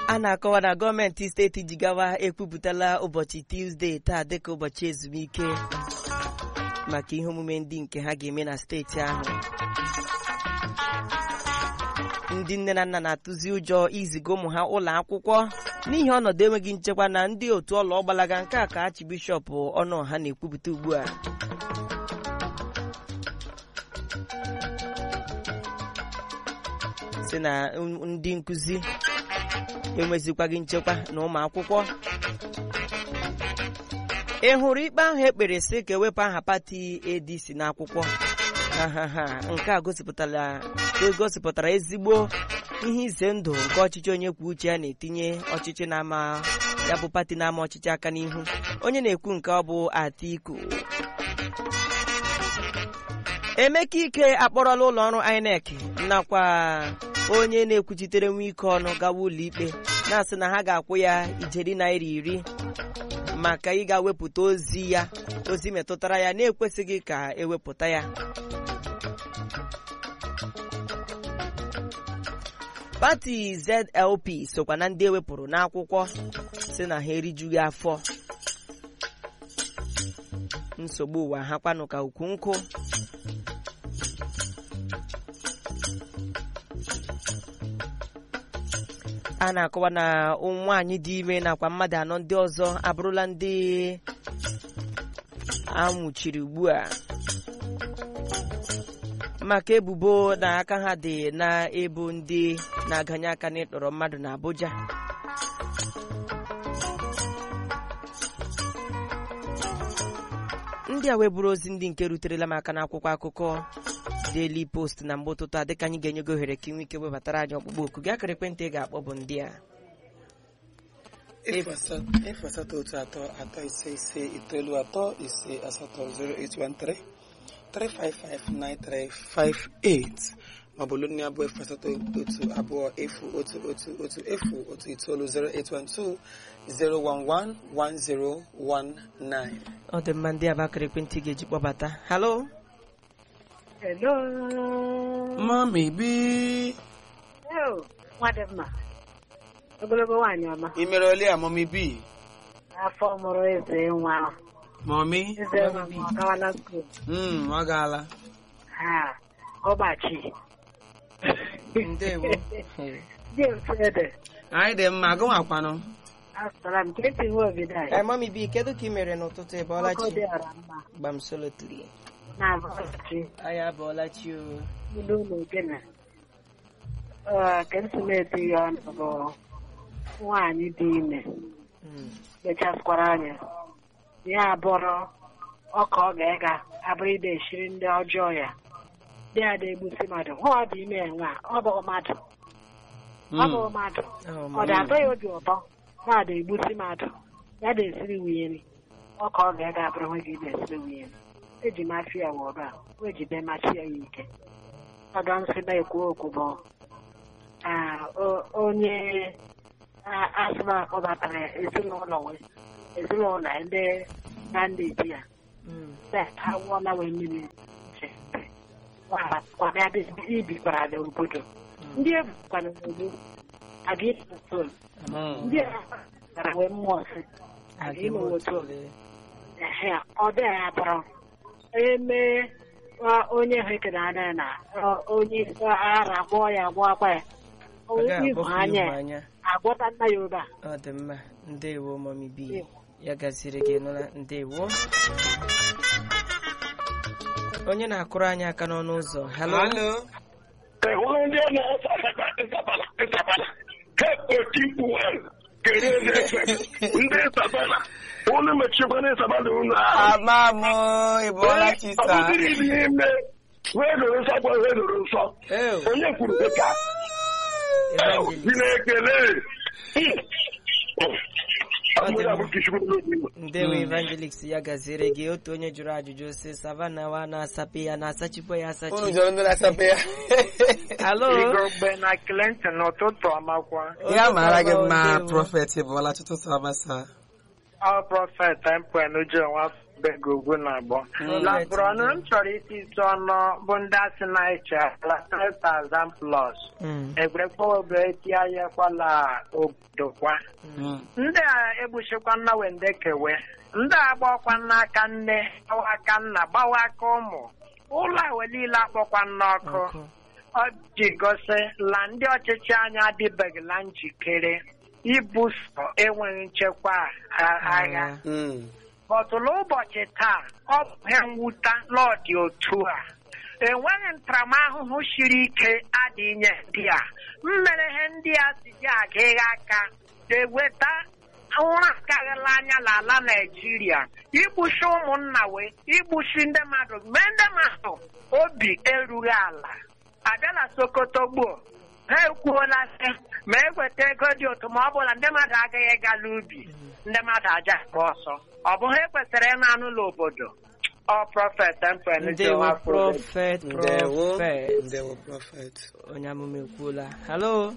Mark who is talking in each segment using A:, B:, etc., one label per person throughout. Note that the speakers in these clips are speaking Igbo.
A: a na-akọwa na gọọmenti steeti Jigawa ekwupụtala ụbọchị Tuzdee taa dịka ụbọchị ezumike maka ihe omume ndị nke ha ga-eme na steeti ahụ ndị nne na nna na-atụzi ụjọ iziga ụmụ ha ụlọ akwụkwọ n'ihi ọnọdụ enweghị nchekwa na ndị otu ọlụ ọgbalaga nke a ka Archbishọp Ọnụọha na-ekwupụta ugbu a si na ndị nkụzi enwezikwaghị nchekwa na ụmụ akwụkwọ ị hụrụ ikpe ahụ ekpere sị ka ewepụ aha pati ADC n'akwụkwọ ahaha nke a gosipụtara egosipụtara ezigbo ihe ize ndụ nke ọchịchị onye kwuo uche ya na-etinye ọchịchị na-ama ya bụ pati na-ama ọchịchị aka n'ihu onye na-ekwu nke ọ bụ Atiku Emeka Ike akpọrọla ụlọ ọrụ INEC nakwa onye na-ekwuchitere nwa ike ọnụ gawa ụlọ ikpe na-asị na ha ga-akwụ ya ijeri naira iri maka ịga wepụta ozi ya ozi metụtara ya na-ekwesịghị ka ewepụta ya pati ZLP sokwa na ndị ewepụrụ n'akwụkwọ si na ha erijughị afọ nsogbu ụwa ha kwanụ ka ukwu nkụ a na-akọwa na nwaanyị dị ime nakwa mmadụ anọ ndị ọzọ abụrụla ndị anwụchiri ugbu a maka ebubo na aka ha dị na ebu ndị na-aganye aka n'ịtọrọ mmadụ na Abuja ndị a weburu ozi ndị nke ruterela m aka n'akwụkwọ akụkọ Daily Post na mgbe ụtụtụ a dịka anyị ga-enye gị ohere ka ị nwee ike webatara anyị ọkpụkpọ oku gị akara ekwentị ị ga-akpọ bụ ndị a
B: efu asatọ otu atọ atọ ise ise itoolu atọ ise asatọ 0813 3559358 maọbụ olu nne abụọ efu asatọ otu abụọ efu otu otu otu efu otu itoolu 0812 011 1019
A: ọ dị mma ndị a bụ akara ekwentị ị ga-eji kpọbata halo
C: Hello.
B: Mami bi
C: Hello. Nwa dị mma. Ogologo nwaanyị ọma.
B: ị mere ole ya mami bi
C: Afọ mụrụ eze nwa.
B: mami
C: Eze nwa m ọ gawala skuul.
B: mm ọ gaala
C: Ha. Ọgbachi.
A: ndewo
C: James Ede.
B: anyị dị mma agụnwakwanụ
C: Asụtara m Clinton nwa obido anyị.
A: Ee, mami bi kedu ka ị mere n'ụtụtụ ị bọọla
C: Ọkụ
A: chi
C: dị ọra mma.
A: gbamsolotiri
C: Na-abọchi.
A: anyị abọọla chi o
C: Ilu ụlọ ogene. Ee, Ka m si na-eti ya ọnụ bụ nwaanyị dị ime.
A: Mm.
C: mechasịkwara anya ya abụrụ ọka ọ ga-ega abụrụ ide eshiri ndị ọjọọ ya dị ya na-egbusi mmadụ hụ ọ dị ime enwe a ọ bụ mmadụ ọ bụ mmadụ
A: Oh,
C: ọ
A: mami.
C: dị-atọ ya obi ụtọ na ada egbusi mmadụ ya na-esiri nwunye nri ọka ọ ga-ega abụrụ nwe gị na-esiri nwunye nri eji mafi ya wụrụ a o jide machi ya ya ike ọdọ nsị na-ekwu okwu bụ ah, o- onye a- asụma kpọbatara ezinụlọ wee ezinụlọ ya ndị na ndị di ya
A: Mm.
C: awụọla wee mmiri nche kwabịa ibikwara n'obodo ndị ebukwana n'ogbu aga ịtụtụ
B: Mm.
C: ndị a gara wee mmụọ si aga
A: Aga
C: ime
A: eme
C: otu
A: otu ole.
C: ehe ọ dị ya bụrụ eme ọ- onye ha ekere anya na ọ- onye ara gwọọ ya gwọkwa ya
A: Ọ gaghị
C: ihu
A: akpọfu
C: anya
A: ihu
C: ya
A: anya
C: agwọta nna ya obe a
A: ọ dị mma ndewo mami bi
C: Ndewo.
A: ya gaziri gị nụla ndewo onye na-akụrụ anyị aka n'ọnụ ụzọ halo
B: Hello.
D: hụrụ ndị a na-asa ịsabala ịsabala kemgbe tipu kere na-efe ndị ịsabala unu mechikwana ịsabala unu ahụ
B: ama m ịbụọla chi
D: ọ
B: saa
D: bụdịrị ibi ime wee doro nsọ gwa wee doro nsọ
A: Ew,
D: onye kwuru dịka
A: evangelist.
D: dị na-ekele
A: Ọ dị mma.
D: abụkishikwu
A: ndewo evangelist ya gaziri gị otu onye jụrụ ajụjụ si savana wa na-asape ya na-asachikwa ya
B: unu
A: asachi
B: jọrọ ndị na-asape ya
A: halo
E: Igogbe na Clinton n'ụtụtụ ọmakwa.
B: ya mara gị mma
A: Ndewo.
B: prọfet bụọla tụtụ sabasa
E: Ọ prọfet Empen Uju nwa begogwu na abụọ
A: Mm.
E: labụrụ ọnụ m chọrọ iti ite ọnụ bụ ndị asị na iche ala 3000 plus
A: Mm.
E: egwerekwa obe eti ahịakwala obodo kwa
B: Mm.
E: ndị a egbuchikwa nna wende kewe ndị a gbakwa n'aka nne gbawa aka nna gbawa aka ụmụ ụlọ awe niile akpọkwa n'ọkụ
A: Ọkụ.
E: ọ ji gosi la ndị ọchịchị anyị adịbeghịla njikere ibuso enweghị nchekwa a- agha
B: Mm.
E: ọtụlụ ụbọchị taa ọ bụ ihe mwute n'ọdị otu a enweghị ntaramahụhụ siri ike adị nye ndị a mmere ihe ndị a si dị agaghị aka eweta ụra karịla anya n'ala Naịjirịa igbuchi ụmụnna wee igbuchi ndị mmadụ mee ndị mmadụ obi erughị ala abịa na Sokoto gboo ha ekwuola sị ma eweta ego dị otu ma ọ bụla ndị mmadụ agaghị egala ubi ndị mmadụ aja akpa ọsọ ọ bụ ha ekwesịrị ịnụ anụ n'obodo ọ prọfet
A: ndewo prọfet
B: Ndewo.
A: prọfet
B: Ndewo prophet.
A: onye amụma ekwuola halo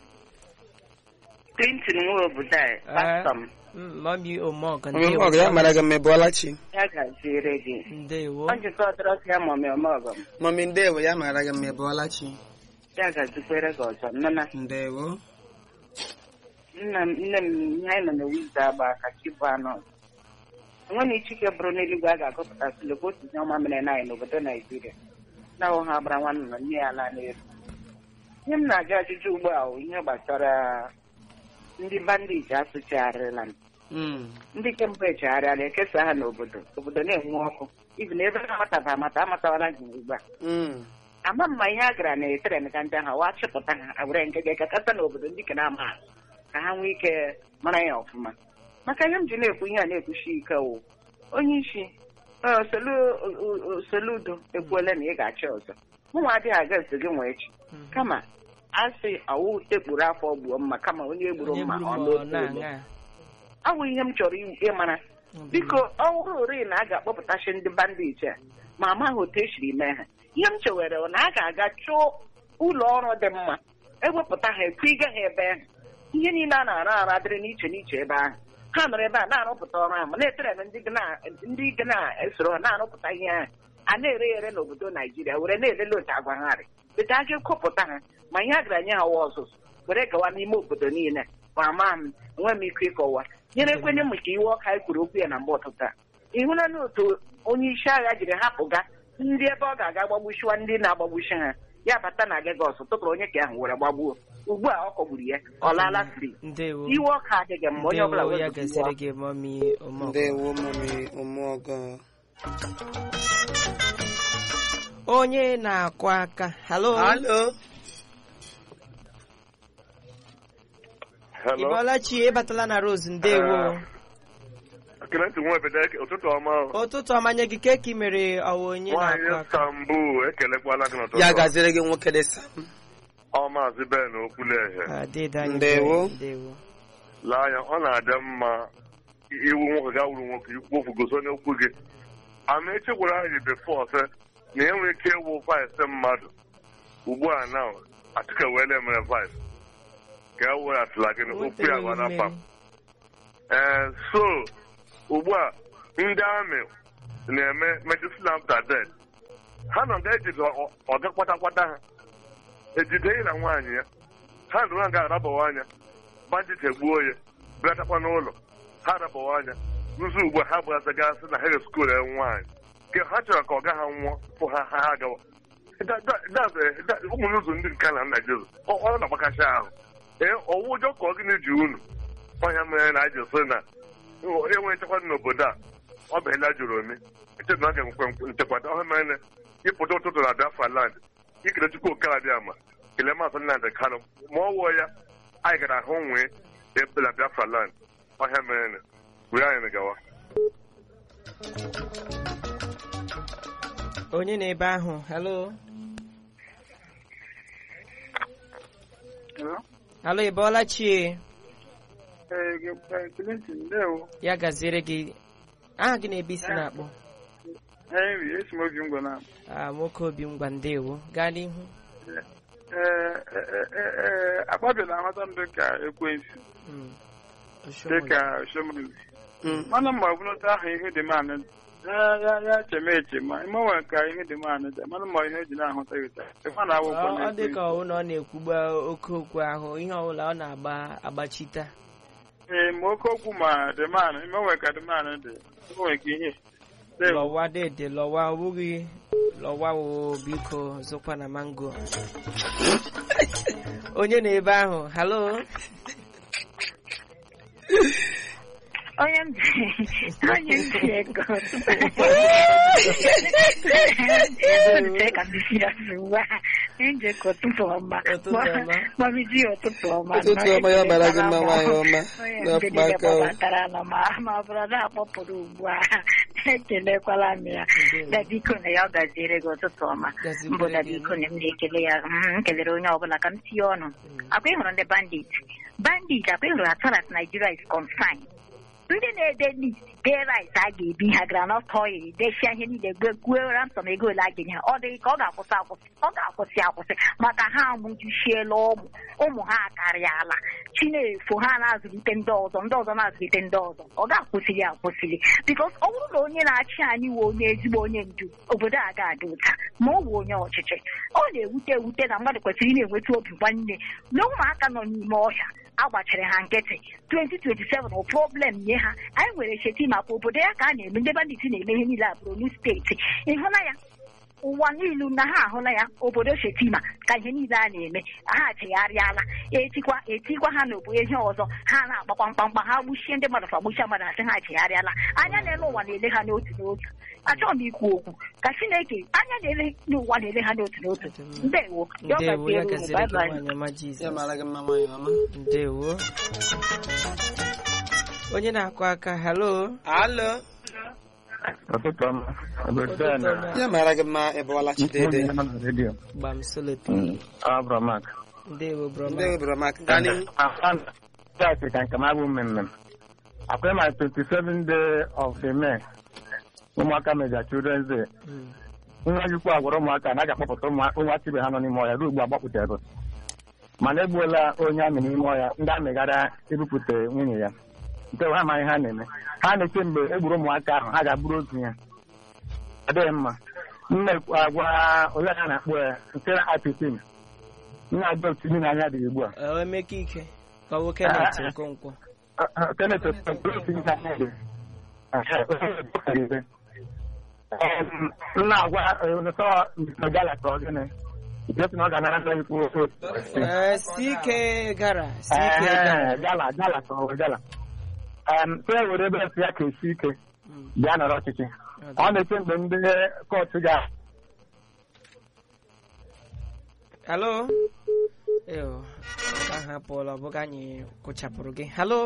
F: Clinton nwe obodo a pastọ m
A: mami omog
B: Onye ọgụ ya mara gị mmebụọla chi.
F: ya gaziere gị
A: ndewo
F: ọ jikọtara ọsọ ya ma ọmị ọmọgọ m
B: Mami ndewo ya mara gị mmebụọla chi.
F: ya gazikwere gị ọzọ nnana
B: Ndewo.
F: nna m nne m ihe anyị nọ na wiza agba aka chi bụ anọ enweghị chike bụrụ n'eluigwe a ga-agụpụta silogbo otu ihe ọma mere na anyị n'obodo naijiria na ahụ ha gbara nwanne na nne ya laa n'elu ihe m na-ajụ ajụjụ ugbu a bụ ihe gbasara ndị bandiji asụchigharịla m
B: Mm.
F: ndị nke mbụ echegharịala ekesa ha n'obodo obodo na-enwe ọkụ ibi na ebe ha amataba amata amatawala gị ugbu a
B: Mm.
F: ama mma ihe a gara na etere ka ndị ahụ wa chịpụta ha were nke ga-ekekata n'obodo ndị ke na-ama ha ka ha nwee ike mara ya ọfụma maka ihe m ji na-ekwu ihe a na-ekwuchi ike wụ onye isi eh, Solu- o- o- soludo ekwuola na ị ga-achị ọzọ mụnwa adịghị aga nso gị nwee echi kama a sị ọwụ ekpuru afọ gbuo mma kama onye egburu
A: onye
F: mma
A: gburu
F: ọ
A: ma ọ
F: n'otu ebe
A: na-aṅa
F: awụ ihe m chọrọ i- ịmara biko ọ bụrụ ori na a ga-akpọpụtachi ndị bandit a ma amaghị otu esiri mee ha ihe m chewere bụ na a ga-aga chụọ ụlọ ọrụ dị mma ewepụta ha ekwiga ha ebe ahụ ihe niile a na-arụ arụ adịrị n'iche n'iche ebe ahụ ha nọrọ ebe a na-arụpụta ọrụ ahụ ma na-etere na ndị ga na- ndị ga na-esoro ha na-arụpụta ihe ahụ a na-ere ya ere n'obodo naijiria were na-elele otu agwa ha rị bete a ga-ekopụta ha ma ihe a gara nye ha wa ọzụzụ were gawa n'ime obodo niile ma ama m enweghị m ike ịkọwa nyere ekwenye m ka iwe ọka anyị kwuru okwu ya na mgbe ọtụtụ a ị hụla na otu onye isi agha jiri hapụga ndị ebe ọ ga-aga gbagbuchiwa ndị na-agbagbuchi ha ya bata na Lagos tụtụrụ onye ka ahụ were gbagbuo ugbu a ọ kọgburu ya ọ laala fri
A: ndewo
F: iwe ọka adịghị mma onye ọbụla
A: ndewo ya
F: wezụga iwe
A: gaziri
F: ọka.
A: gị mami omog
B: Ndewo mami ụmụọgọ.
A: onye na-akụ aka halo
B: Halo.
D: Hello.
A: ịbọlachi ịbatala na rose ndewo
D: Clinton nwe obodo ụtụtụ ọma.
A: ụtụtụ ọmanye gị keki mere ọwa onye
D: Nwaanyị
A: na-akụ aka
D: Istanbul ekelekwala gị n'ụtụtụ.
B: Ya gaziri gị nwoke dị Sam.
D: Ọ maazị Ben Okwuleghe.
A: Ah, dịda anyị
B: Ndewo.
A: Ben, ndewo
D: lee anya ọ na-adị mma iwu nwoke ga wuru nwoke ikwu okwu gosi onye okwu gị ama echekwara anyị befọ sị na e nwere ike ịwụ vaịsị mmadụ ugbu a na atụka wele mere vaịsị ka e weghatụla gị okwu ya
A: Wetere
D: gbara
A: mmeri.
D: pam ee so ugbu a ndị amị na-eme medicine after death ha nọ ga-ejide ọ- ọga kwata-kwata ha ejide na nwaanyị ya ha nụrụ nga arabawa anya bandit egbuo ya bịatakwa n'ụlọ ha arabawa anya nzu ugbu a ha gbagazagasị na hege skuul enwe nwaanyị nke ha chọrọ ka ọga ha nwụọ fụ ha ha ha gawa Da- da- da- da- ụmụnne ụzọ ndị nke na naijiria ọ ọ na-agbakacha ahụ ee ọwụ ụjọ ka ọ gịnị ji unu ọhịa mere na anyị sị na enwe nchekwa dị n'obodo a ọ bụ ele jụrụ ome eche na ọ ga-enwekwe nchekwata ọhịa mere na ịpụta ụtụtụ na biafra land ikele chukwu oke adị ama kelee maazị nnamdị kanụ ma ọ wụọ ya anyị gara ahụ nwee ebe na biafra land ọhịa mere na were anyị gawa
A: onye na-ebe ahụ halo halo ịbọlachi
E: Clinton ndewo
A: ya gaziere gị aha gị na-ebe isi na-akpọ
E: Henry esi m obi ngwa na
A: Ah, nwoke obi ngwa ndewo gaa n'ihu
E: akpabịala aghọta ndụ ka ekwensu
A: Mm. Oshomole.
E: dịka shomoli
B: Mm.
G: mana ma ọ bụrụ otu ahụ ihe dị manụ ya ya ya cheme echema ịmanwe ka ihe dị manụ dị mana ma ihe eji na-ahụta ya ụta ịma na akwụkwọ
A: ọ ọ dị
G: na-ekwu
A: ka ọwụ na ọ na-ekwugba oke okwu ahụ ihe ọbụla ọ na-agba agbachita
G: ee ma oke okwu ma dị manụ ịmanwe ka dị manụ dị ịmanwe ka ihe Ndewo.
A: lọwa dede lọwa ọ bụghị lọwa o biko zụkwa na mango onye na ebe ahụ halo
H: onye m ji onye m ji ego ebute ka m si ya ugbu a njekọ ụtụtụ ọma
A: Ụtụtụ ọma.
H: mamiji ụtụtụ ọma
B: ụtụtụ ọma ya mara gị mma nwaanyị ọma
H: onye
B: na
H: ndịdị
B: mkpaka o.
H: kpọbatara nọ ma ma ọ bụrụ na akpọpụrụ ugbu a ekelekwala m ya dabiko na ya ọ gaziere gị ụtụtụ ọma
A: Gazikwere
H: mbụ
A: gị.
H: dabiko na m na-ekele ya mm, m kelere onye ọbụla ka m tinye ọnụ akwa ịhụrụ ndị bandit bandit akwa ịhụrụ as far as Nigeria is concerned ndị na-ede list dee rice a ga-ebi ha granọt oil dechia ihe niile gwuo ransom ego ole a ga-enye ha ọ dịghị ka ọ ga-akwụsị akwụsị ọ ga-akwụsị akwụsị maka ha amụjuchiela ụmụ ụmụ ha akarịala chinefo ha na-azụlite ndị ọzọ ndị ọzọ na-azụlite ndị ọzọ ọ ga-akwụsịrị akwụsịrị bikos ọ bụrụ na onye na-achị anyị wee onye ezigbo onye ndu obodo a ga-adị ụta ma ọ wụ onye ọchịchị ọ na-ewute ewute na mmadụ kwesịrị ị na-enweta obi nwanne na ụmụaka nọ n'ime ọhịa agbachiri ha nkịtị 2027 bụ problem nye ha anyị nwere cheti maka obodo ya ka a na-eme ndị bandit na-eme ihe niile a Borno steeti ịhụla ya ụwa niile na ha ahụla ya obodo shetima ka ihe niile a na-eme ha chegharịala etikwa etikwa ha n'obodo ihe ọzọ ha na-agbakwa mkpamkpa ha gbuchie ndị mmadụ fa gbuchie mmadụ asị ha chegharịala anya na-ele ụwa na-ele ha n'otu n'otu achọghị m ikwu okwu ka chineke anya na-ele n'ụwa na-ele ha n'otu n'otu ndewo ya ọ
A: ndewo ya
H: gaziere unu
A: gaziri
H: bye
A: gị
H: bye.
A: nwaanyị ọma
B: ya
A: jizọs
B: mara gị mma nwaanyị ọma
A: ndewo onye na-akụ aka halo
B: alo
G: ụtụtụ ọma
A: Ụtụtụ ọma.
B: ya mara gị mma ịbụọla chidede
G: redio
A: gbam solopi
G: abramak
A: ndewo broma
B: ndị webụrụ maka gaa n'ihu
G: Church ka nke m abụ mmemme akwai ma 27 day of the May ụmụaka meja children's day
A: Mm.
G: nwa jikwa agwara ụmụaka na a ga-akpọpụta ụmụ- ụmụaka ibe ha nọ n'ime ọhịa ruo ugbu a gbapụtara mana egbuola onye amị n'ime ọhịa ndị amị gara ebupụta nwunye ya nke ha amaghị ha na-eme ha na-eche mgbe e gburu ụmụaka ahụ ha ga-abụrụ otu ya ọ dịghị mma nne agwa onye a na-akpọ ya nke na apitin nna agba otu ndị na-anya dị ugbu a
A: Ọ emeka ike ka nwoke na-eti nkwonkwo
G: Kenneth Okpukpe otu ihe anya dị. Em, m na-agwa nsọ gala ka ọ gịnị Jesu na ọ ga-anara ndị ikwu ofe
A: Ee, si ike gara si ike gara
G: gala gala ka ọ gala em so e were ebe esi ya ka esi ike
A: Mm.
G: bịa nọrọ ọchịchị ọ na-eche mgbe ndị kọtụ ga
A: halo Ew, nke ahụ apụọla ọ bụghị anyị kụchapụrụ gị halo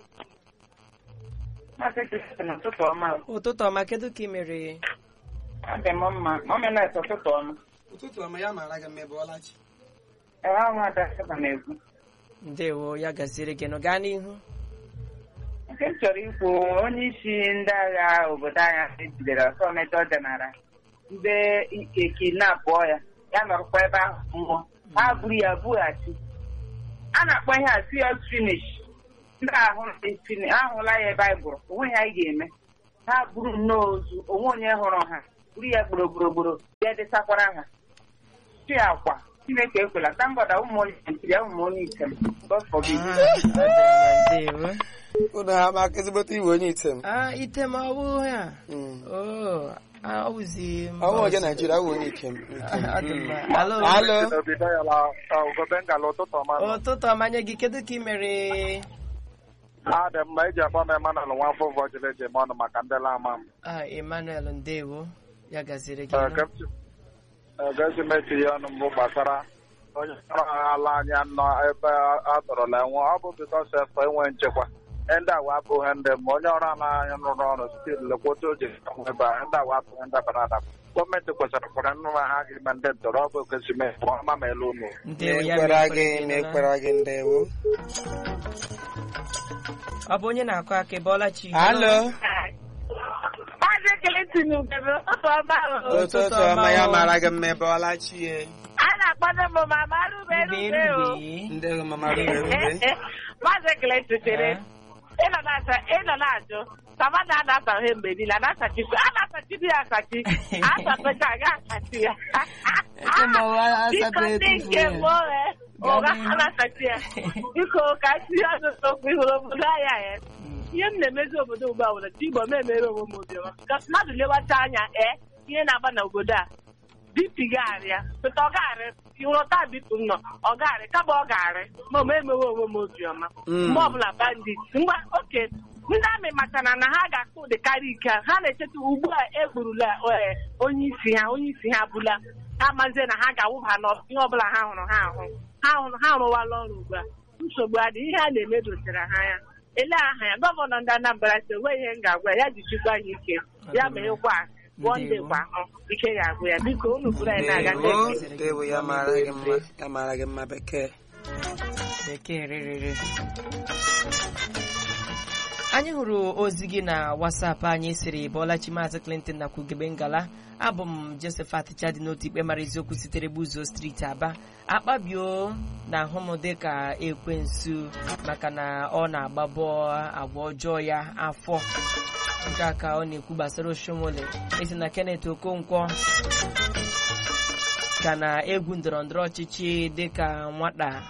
F: Maazị Christian, ụtụtụ ọma.
A: ụtụtụ ọma kedu ka ị mere
F: Adị m mma. Omenet ụtụtụ ọma.
B: ụtụtụ ọma ya mara gị mma ịbụọla chi
F: Ee, ahụ ada ebe na-ekwu.
A: ndewo ya gaziere gị nụ gaa n'ihu
F: Nke m chọrọ ikwu onye isi ndị agha obodo anyị ejidere ọsọ mejọ jenara ndị ekinapụ ya ya nọrọkwa ebe ahụ nwụọ ha buru ya bughachi a na-akpọ ihe a serious finish ndị ahụ fini- ahụla ya ebe anyị bụrụ onwe ha anyị ga-eme ha buru nnọọ ozu onwe onye hụrụ ha buru ya gburugburu ya desakwara ha chi akwa chineke ekwela tambọda ụmụ onye naijiria ụmụ onye item God forbid.
A: Ah, ọ dị mma, ndewo
B: ụnụ ha ma aka ezigbote iwe onye item
A: Ah, item ọ bụ ya
B: Mm.
A: Oh, ah, ọ bụzi mba
B: ọnwụ onye
A: ọzọ.
B: naijiria awụ onye ikem
A: Ah, ọ dị mma. Halo.
B: alo
A: ụtụtụ ọma nye gị kedu ka ị mere
G: adị mma eji akpọ m emanal nwa afọ ụvọ jiri eji eme ọnụ maka ndị lama m
A: Ah, Emmanuel ndewo ya gaziere gị nụ.
G: ga-esi mechi ya ọnụ mbụ gbasara onye ọrụ ala anya nọ ebe a tọrọla enwe ọ bụ bikọs efọ enwe nchekwa ndị awa abụghị ndị ma onye ọrụ ala anya rụrụ ọrụ site lekwota oji ebe a ndị awa abụghị ndị bara adaba gọọmenti kwesịrị kwara nnụ ha ga-eme ndị ntọrọ ọ bụ okesime ọma ma elu unu
A: ndewo ya
B: mekwara
A: mekwara
B: gị
A: gị nụ na-
B: mekwara gị ndewo
A: ọ bụ onye na-akụ aka ịbọọla chi
B: alo
H: Maazị Kelechi Ugebe, ụtụtụ ọma o.
B: ụtụtụ ọma ya mara gị mma ịbụọla chi ye
H: A na-akpọdo m mama rube
A: Mgbe
H: rube o.
A: nri
B: ndị mama rube rube
H: Maazị Kelechi chere.
F: ịnọ na-asa- ịnọ na-ajụ savana a na-asaghị mgbe niile a na-asachikwa a na-asachidi ya asachi asapecha aga asachi ya
A: Eke ma ụwa
F: biko
A: asatọ
F: ndị
A: etufu
F: nke
A: ya.
F: mbụ eh, ụgha a na-asachi ya biko ka tinye ọnụ n'okwu ihụrụ obodo anya ya ihe m na-emezi obodo ugbu a nwere igbo m emere onwe m obiọma ka mmadụ lewacha anya ee ihe na-agba na obodo a bipi gaarịa pụta ọ gaarị ịghọta bipu m nọ ọ gaarị kama ọ gaarị ma m emewe onwe m obiọma
B: Mm.
F: mgbe ọbụla bandit mgbe oke ndị amị matara na ha ga-akpụ ụdị karịa ike ha na-echeta ugbu a egburula eh, onye isi ha onye isi ha bụla ha mazie na ha ga-awụba n'ihe ọbụla ha hụrụ ha ahụ ha hụrụ ha rụwala ọrụ ugbu a nsogbu adị ihe a na-eme dochara ha ya ele aha ya gọvanọ ndị Anambra si enweghị ihe m ga-agwa ya ya jichikwa ya ike ya meghekwa wọnde kwa ahụ ike ga-agwụ ya biko unu bụrụ anyị na-aga
B: ndewo
F: ndị
B: ndewo ya mara gị mma ya mara gị mma bekee
A: bekee rịrịrị anyị hụrụ ozi gị na wasapụ anyị siri bọlachi maazị clinton na kwugebe ngala abụ m josephat chadi n'otu ikpe mara eziokwu sitere buzo steeti aba akpabio na ahụ m dịka ekwensu maka na ọ na-agbabọ agwa ọjọọ ya afọ nke a ka ọ na-ekwu gbasara oshomole esi na kenneth okonkwo ka na egwu ndọrọ ndọrọ ọchịchị dịka nwata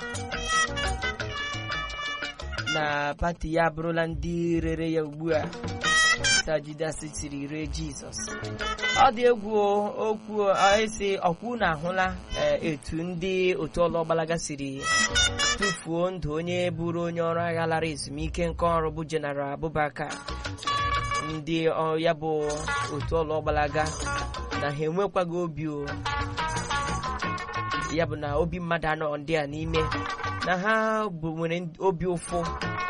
A: na pati ya abụrụla ndị rere ya ugbu a sajidas tiri ree jizọs ọ dị egwu o, okwu o, esi ọkwụ na ahụla eh, etu ndị otu ọlọgbalaga siri tụfuo ndụ onye bụrụ onye ọrụ agha lara ezumike nke ọrụ bụ jeneral abubakar ndị ọ- ya bụ otu ọlọgbalaga na ha enwekwaghị obi o ya bụ na obi mmadụ anọ ndị a n'ime na ha bụ nwere ndị- obi ụfụ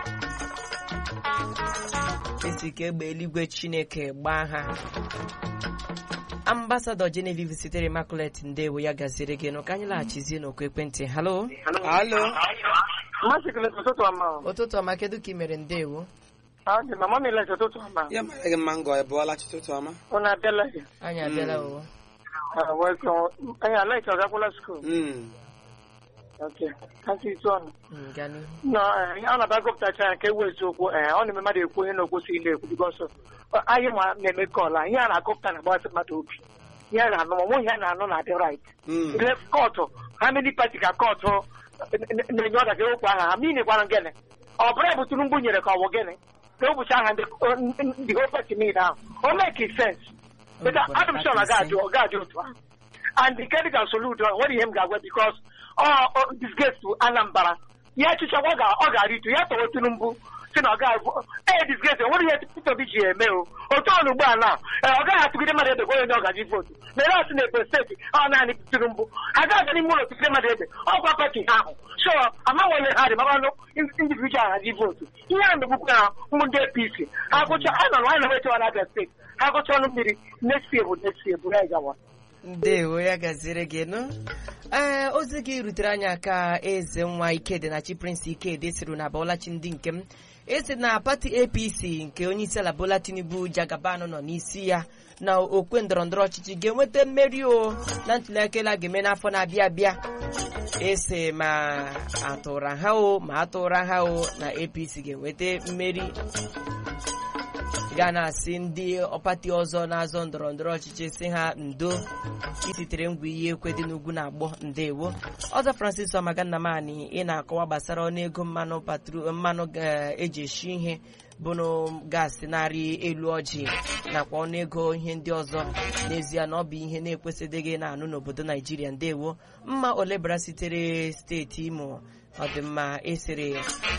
A: esi ka egbe eluigwe chineke gbaa ha ambasadọ genevieve sitere immaculate ndewo ya gaziri gị nụ ka anyị laghachizie n'okwu ekwentị halo
B: alo
G: Masị kele ụtụtụ ọma.
A: ụtụtụ ọma kedu ka ị mere ndewo
G: Ọ dị na mama ile ụtụtụ ọma.
B: ya mara gị mma ngọ ịbụọla chụtụtụ ọma
G: Unu abịala gị.
A: anyị abịala o
G: Ah, welcome. Anyị alaike ọgakwụla skuul.
B: Mm.
G: Okay. Kasị itu ọnụ.
A: Mm, gaa n'ihu
G: nọ eh, a na-aba gụpụtacha ya nke ewu eziokwu ee ọ na-eme mmadụ ekwu onye na-ekwesịghị na-ekwu bikọsọ anyị ma na-eme kọla ihe a na-agụpụta na agbasị mmadụ obi ihe a na-anụ ma nwe ihe a na-anụ na adị rait
B: Mm.
G: ile kọtụ ha many pati ka kọtụ na-enye ọda ka ewepụ aha ha ma ị na-ekwanụ gịnị ọ bụrụ bụ Tinubu nyere ka ọ bụ gịnị ka ewepụcha aha ndị ndị whole party niile ahụ o make sense But adị m sure na ọ ga-adị ọ ga-adị otu ahụ and the medical solution nwere ihe m ga-agwa because ọ disgrace to Anambra ya echicha ọ ga- ọ ga-arịtu ya tọwa Tinubu si na ọ ga-abụ ee disgrace nwere ihe Peter Obi ji eme o otu ọnụ ugbu a na ee, ọ gaghị atụgide mmadụ ede onye ọ gaji votu mere asị na Ebonyi steeti ọ naanị Tinubu agaghị n'ime ụlọ tụgide mmadụ ede ọkwa pati ha ahụ so amanwele ha dị mamanụ individual haji votu ihe a megbukwa ha ụmụ ndị APC ha gụcha anyị nọ na anyị na-echewa na Abia steeti ha gụcha ọnụ mmiri next year bụ next year bụ ya gawa
A: ndewo ya gaziri gị nụ ee ozi gị rutere anyị aka eze nwa ikedi na chi prince ikedi siri na bọlachi ndị nke m esi na pati apc nke onye isi ala bola tinubu jagaban nọ n'isi ya na okwe ndọrọndọrọ ọchịchị ga-enweta mmeri o na ntụliaka elu a ga-eme n'afọ na-abịa abịa ese ma atụra ha o ma atụra ha o na apc ga-enweta mmeri ga na-asị ndị pati ọzọ na-azọ ndọrọ ndọrọ ọchịchị si ha ndo isitere ngwa iyi ekwe dị n'ugwu na-agbọ ndewo ọzọ francis ọmagannamani ị na-akọwa gbasara ọnụego mmanụ patro mmanụ ga- eji esi ihe bụnụ gaasị narị elu ọjị nakwa ọnụego ihe ndị ọzọ n'ezie na ọ bụ ihe na-ekwesịdịghị na-anụ n'obodo naijiria ndewo mma olebara sitere steeti imo ọdịmma esere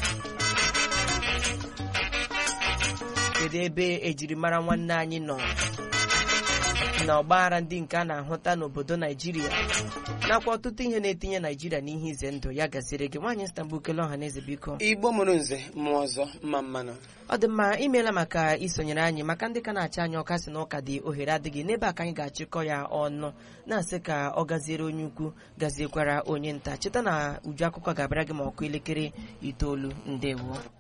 A: kedu ebe ejirimara nwanne anyị nọ na ọgbaghara ndị nke a na-ahụta n'obodo naijiria nakwa ọtụtụ ihe na-etinye naijiria n'ihe ize ndụ ya gaziri gị nwaanyị stambul kele ọha na eze biko
B: igbo mụrụ nze mmụọ ọzọ mma mmanụ
A: ọ dị mma imeela maka isonyere anyị maka ndị ka na-achị anyị ọka si na ụka dị ohere adịghị n'ebe a ka anyị ga-achịkọ ya ọnụ na-asị ka ọ gaziere onye ukwu gaziekwara onye nta cheta na uju akụkọ ga-abịara gị ma ọkụ elekere itoolu ndewo